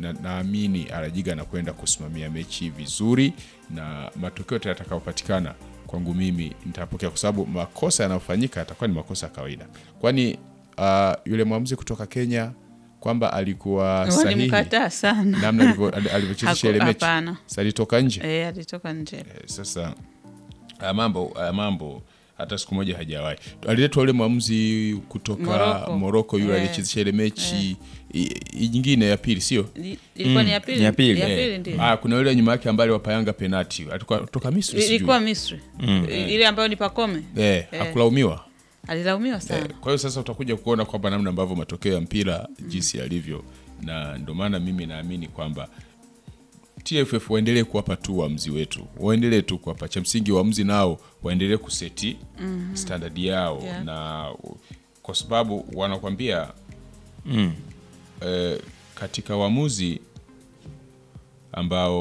na- naamini Arajiga anakwenda kusimamia mechi vizuri na matokeo yote yatakayopatikana kwangu mimi nitapokea, kwa sababu makosa yanayofanyika yatakuwa ni makosa ya kawaida, kwani uh, yule mwamuzi kutoka Kenya kwamba alikuwa sahihi walimkataa sana namna alivyo- ali- alivyochezesha ile Haku- mechi, hapana. Sasa alitoka nje Eh, alitoka nje Eh, sasa haya mambo haya mambo hata siku moja hajawahi. Aliletwa yule mwamuzi kutoka Morocco. Moroko yule Eh. aliyechezesha ile mechi i- i- nyingine ya pili, sio Li- ilikuwa ni ya pili ya pili. ya Eh, pili ndio ah, kuna yule nyuma yake ambaye aliwapayanga penati alikuwa kutoka Misri, sijui ilikuwa Misri I- ile ambayo ni Pakome eh, hakulaumiwa alilaumiwa eh, sana kwa hiyo sasa utakuja kuona kwamba namna ambavyo matokeo ya mpira jinsi yalivyo, na ndio maana mimi naamini kwamba TFF waendelee kuwapa tu waamuzi wetu, waendelee tu kuwapa. Cha msingi waamuzi nao waendelee kuseti standard yao Yeah. na kwa sababu wanakwambia Mm. eh, katika waamuzi ambao